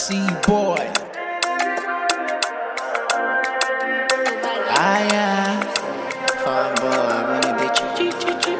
C boy. Ah yeah, fine boy, when you did chip chip chip chip.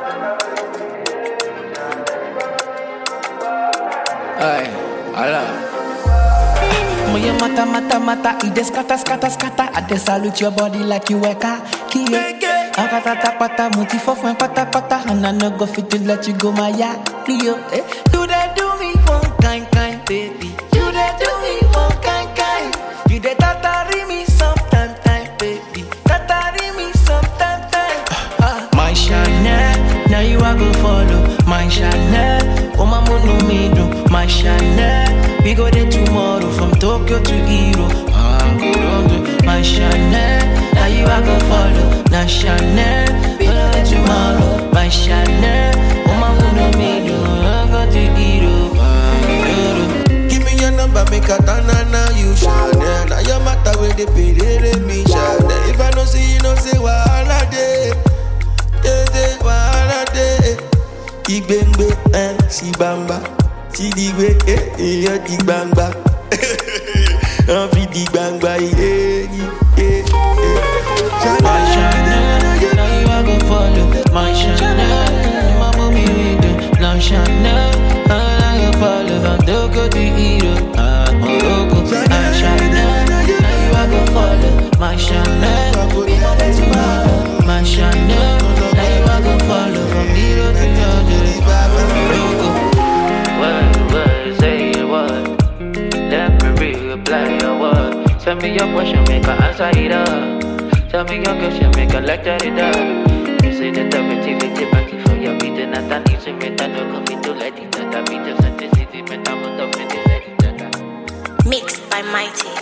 Ay, ala. Moya mata mata mata, ide scatter scatter scatter. I dey salute your body like you were car. Kiye. Akata tapata, muti fofun pata pata, and I no go fit to let you go my ya. Rio, eh. You dey do me one kind kind, baby. You dey do me one kind kind. You dey tatari me sometime time, baby. Tatari me sometime time. Ah, my Chanel, now you I go follow. My Chanel, oh my no me do. My Chanel, we go there tomorrow from Tokyo to Europe. Ah, go round to my Chanel, now you I go follow. Now Chanel, we go there tomorrow. My Chanel, oh my no me do. I go to Europe. Ah, Europe. Give me your number, make a turn and now you Chanel. Now your matter with the pay, they me Chanel. If I don't see you, no say wahala day. Yeah, yeah, wahala day. Igbengbe, eh, si bamba. Si digbe, eh, iya di gbangba. On fi di gbangba, yeah, yeah, yeah. My Chanel, now you I go follow. My Chanel, my mommy with it. Now Chanel, I go follow. From Tokyo to Europe, ah, Morocco. My Chanel, now you I go follow. My Chanel, we go there tomorrow. My Chanel, now you I go follow. From Europe to Morocco. What, what, say it what? Let me reply your word. Send me your question, make her answer it up. Tell me your question, make her lecture it up. You say the positivity, but for your beating, and I need to make that no coffee to let it that I beat the sensitivity, but I'm not the let it Mixed by Mighty.